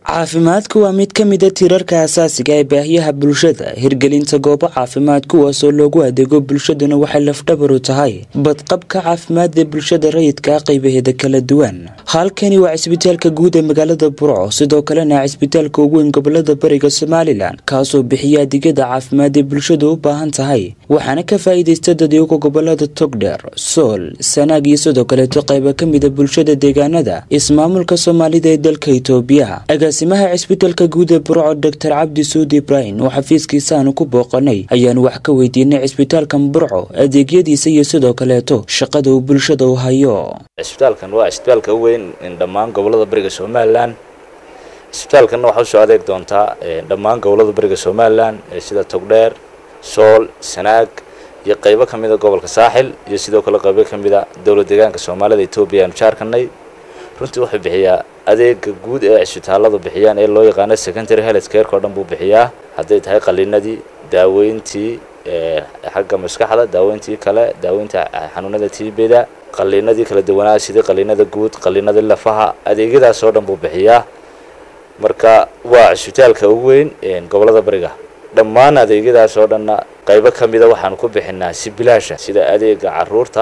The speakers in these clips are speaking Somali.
caafimaadku waa mid ka mida tiirarka asaasiga ee baahiyaha bulshada hirgelinta goobo caafimaad kuwaasoo loogu adeego bulshaduna waxay lafdhabaru tahay badqabka caafimaad ee bulshada rayidka qaybaheeda kala duwan halkani waa cisbitaalka guud ee magaalada burco sidoo kalena cisbitaalka ugu weyn gobolada bariga somalilan kaasoo bixiya adeegyada caafimaad ee bulshadu u baahan tahay waxaana ka faa-iideysta dadyoga gobolada togdheer sool sanaag iyo sidoo kaleeto qayba ka mida bulshada deegaanada ismaamulka soomaalida ee dalka itoobiya agaasimaha cisbitaalka guud ee burco doctor cabdi suudi ibraahim oo xafiiskiisaanu ku booqanay ayaanu wax ka weydiinay cisbitaalkan burco adeegyadiisa iyo sidoo kaleeto shaqada uu bulshada u hayo cisbitaalkan waa cisbitaalka u weyn dhammaan gobolada bariga somalilan cisbitaalkanna waxaa usoo adeeg doontaa dhammaan gobolada bariga somalilan sida togdheer sool sanaag iyo qaybo ka mida gobolka saaxil iyo sidoo kale qaybo ka mida dowlad deegaanka soomaalida etoobiya aanu jaarkanay runtii wuxuu bixiyaa adeega guud ee cisbitaaladu bixiyaan ee loo yaqaano secondary health careka o dhan buu bixiyaa hadday tahay qalinadii daaweyntii xagga maskaxda daaweyntii kale daaweynta xanuunada tibeda qalinadii kala duwanaa sidii qalinada guud qalinada lafaha adeegyadaas oo dhan buu bixiyaa marka waa cisbitaalka ugu weyn gobolada bariga dhammaan adeegyadaas oo dhanna qaybo ka mida waxaanu ku bixinaa si bilaasha sida adeega caruurta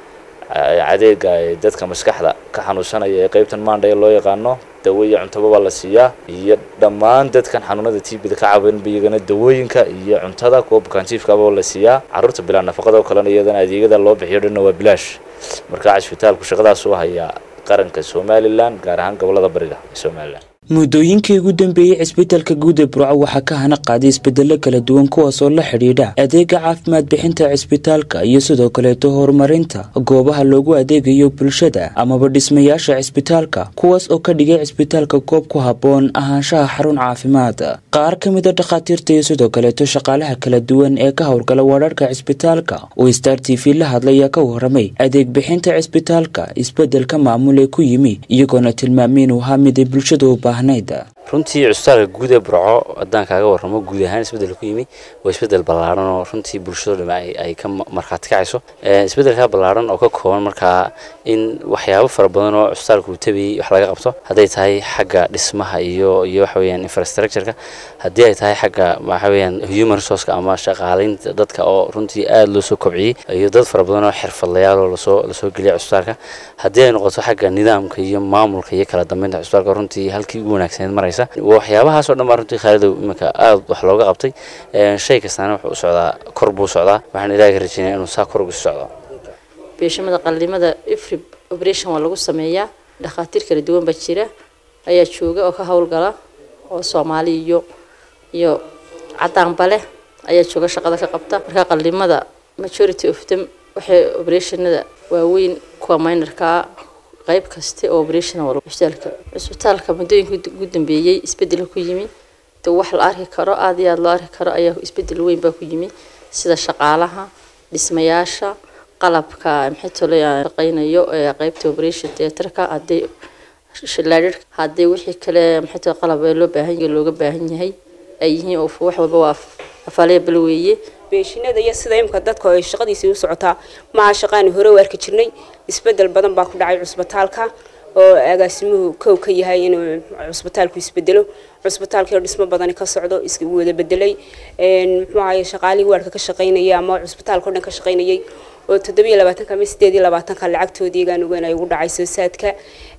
adeega dadka maskaxda ka xanuunsanaya ee qaybtan maandha ee loo yaqaano dawo iyo cuntababa la siiyaa iyo dhammaan dadkan xanuunada tibida ka cabanba iyagana dawooyinka iyo cuntada kuwa bukaantiifkaaba la siiyaa caruurta bilaa nafaqada oo kalena iyadana adeegyada loo bixiyo dhanna waa bilaash marka cisbitaalku shaqadaas u hayaa qaranka somalilan gaar ahaan gobolada bariga ee somalilan muddooyinkii ugu dambeeyey cisbitaalka guud ee burco waxaa ka hana qaaday isbedelo kala duwan kuwaasoo la xidhiidha adeega caafimaad bixinta cisbitaalka iyo sidoo kaleeto horumarinta goobaha loogu adeegayo bulshada amaba dhismayaasha cisbitaalka kuwaas oo ka dhigay cisbitaalka goob ku habboon ahaanshaha xarun caafimaad qaar ka mida dhakhaatiirta iyo sidoo kaleeto shaqaalaha kala duwan ee ka howlgala wadharhka cisbitaalka oo star t v la hadlaya ka waramay adeeg bixinta cisbitaalka isbedelka maamul ee ku yimi iyagoona tilmaamay inuu ahaa mid ay bulshada u baahan runtii cusbitaalka guud ee burco haddaan kaaga warramo guud ahaan isbeddel ku yimi waa isbeddel ballaaran oo runtii bulshado dham ay ka markhaati kacayso isbeddelkaa ballaaran oo ka kooban markaa in waxyaabo fara badan oo cusbitaalka uu tabayay wax laga qabto hadday tahay xagga dhismaha iyo iyo waxa weeyaan infrastructureka haddii ay tahay xagga waxa weeyaan human resourceka ama shaqaalaynta dadka oo runtii aada loo soo kobciyey iyo dad fara badan oo xirfadlayaal oo lasoo lasoo geliyay cusbitaalka haddii ay noqoto xagga nidaamka iyo maamulka iyo kala dambeynta cusbitaalka runtii halkii ugu wanaagsaneed maraysa waxyaabahaas oo dhan baa runtii khaalidow iminka aada wax looga qabtay shay kastaana wuxuu u socdaa kor buu socdaa waxaan ilaaha ka rajeynaya inuu saa kor ugu socdo beeshamada qalimada ifri operation waa lagu sameeyaa dhakhaatiir kala duwan baa jira ayaa jooga oo ka howlgala oo soomaali iyo iyo cadaanba leh ayaa jooga shaqada ka qabta marka qalimada majority of them waxay operationada waaweyn kuwa minorkaa qayb kaste oo operation cusbitaalka cusbitaalka muddooyinka ugu dambeeyey isbedel ku yimi de wax la arki karo aada iyo aada loo arki karo ayaa isbedel weyn baa ku yimi sida shaqaalaha dhismayaasha qalabka maxay tole shaqeynayo ee qaybta operation theaterka hadday laadhir haddii wixii kale maxay tole qalab ee loo baahan yahay looga baahan yahay ay yihiin oo wax walba waa afaalaya bal weeye beeshinada iyo sida imka dadka ay shaqadiisii u socotaa maha shaqaani hore u arki jirnay isbedel badan baa ku dhacay cusbitaalka oo agaasimuhu kow ka yahay inuu cusbitaalku isbedelo cusbitaalkii dhismo badani ka socdo is wada bedelay muxuu ahaye shaqaalihii waarka ka shaqaynayay ama cusbitaalka o dhan ka shaqaynayay oo toddobiyo labaatanka ama sideed iyo labaatanka lacagtoodii igaan ogaan ay ugu dhacay soo saadka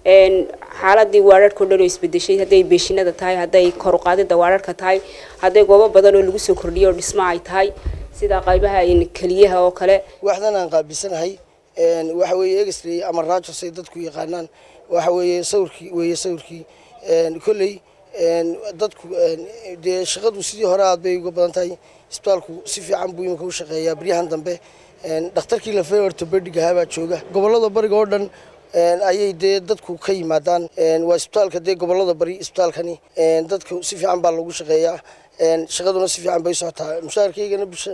xaaladii waararka o dhan oo isbedeshay hadday beeshinada tahay hadday koruqaadida waararka tahay hadday goobo badan oo lagu soo kordhiyo oo dhismo ay tahay sida qaybaha keliyaha oo kale waxdan aan qaabisanahay waxa weeye exray ama rajos ay dadku yaqaanaan waxa weeye sawirkii weeye sawirkii kolley dadku dee shaqadu sidii hore aad bay uga badan tahay isbitaalku si fiican buu imika u shaqeeyaa baryahan dambe dhakhtarkii lafee ortobedig ahaa baa jooga gobolada bariga oo dhan ayay dee dadku ka yimaadaan waa isbitaalka dee gobolada bari isbitaalkani dadku si fiican baa lagu shaqeeyaa shaqaduna si fiican bay socotaa mushaharkaygana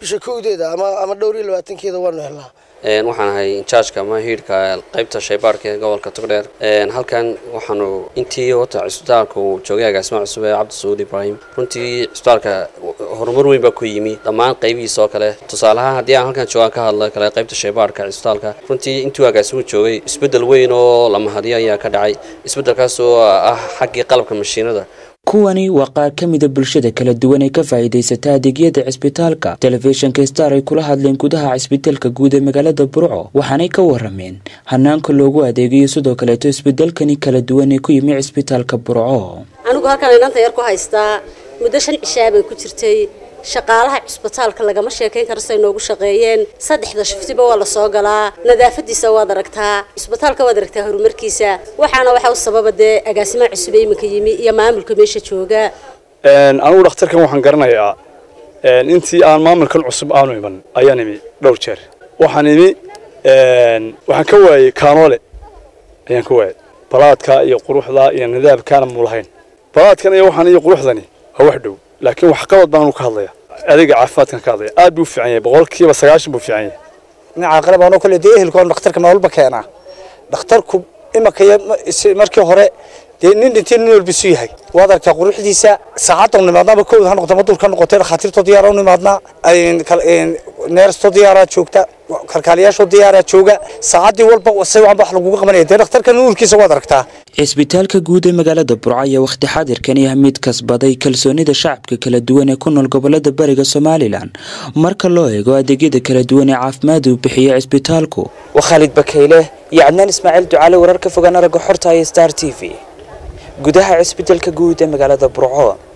bisha kowdeeda ama ama dhowr iyo labaatankeeda waanu helnaa waxaan ahay injaajka ama hiidhka qaybta shaybaarka ee gobolka togdheer halkan waxaanu intii horta cisbitaalka uu joogay agaasima cusub ee cabdi sacuud ibraahim runtii cisbitaalka horumar weyn baa ku yimi dhammaan qaybihiisa oo kale tusaaleahaan haddii aan halkan joogaan ka hadla kale qaybta shaybaarka cisbitaalka runtii intuu agaasimu joogay isbeddel weyn oo la mahadiyo ayaa ka dhacay isbeddelkaas oo ah xaggii qalabka mashiinada kuwani waa qaar ka mida bulshada kala duwan ee ka faa'iidaysata adeegyada cisbitaalka telefishinka star ay kula hadleen gudaha cisbitaalka guud ee magaalada burco waxaanay ka warameen hanaanka loogu adeegayo sidoo kaleeto isbedelkani kala duwan ee ku yimi cisbitaalka burco anigu halkaan inanta yar ku haystaa muddo shan cishaa bay ku jirtay shaqaalaha cisbitaalka lagama sheekayn karo siay noogu shaqeeyeen saddexda shiftiba waa la soo galaa nadaafadiisa waad aragtaa cisbitaalka waad aragtaa horumarkiisa waxaana waxaa u sababa dee agaasimaha cusub ee iminka yimi iyo maamulka meesha jooga anigu dhakhtarkan waxaan garanayaa intii aan maamulkan cusub aanu iman ayaan imi dhowr jeer waxaan imi waxaan ka waayey kaanoole ayaan ka waayey balaadka iyo quruxda iyo nidaamkaana mu lahayn balaadkan iyo waxaan iyo quruxdani waa wax dhow laakiin waxqabad baanu ka hadlaya adiga caafimaadkan ka hadlaya aad buu u fiican yahay boqolkiiba sagaashan buu fiican yahay dhinaca qalab anoo kale dee ehelkoon dhakhtarka maalba keenaa dhakhtarku imaka markii hore dee nin dhintay nin walbisu yahay waad aragtaa quruxdiisa saacadda nimaadnaaba kowda ha noqota madul ka noqotay dhakhaatiirtoo diyaara u nimaadnaa neerstoo diyaaraa joogta kalkaaliyaashoo diyaaraa jooga saacaddii walba si waanba wax laguga qabanaya dee dhakhtarka nuurkiisa waad aragtaa cisbitaalka guud ee magaalada burco ayaa wakhti xaadirkani ah mid kasbaday kalsoonida shacabka kala duwan ee ku nool gobolada bariga somalilan marka loo eego adeegyada kala duwan ee caafimaad uu bixiyo cisbitaalku waa khaalid bakayle iyo cadnaan ismaaciil ducaale warar ka fogaan aragga xorta iyo star t v gudaha cisbitaalka guud ee magaalada burco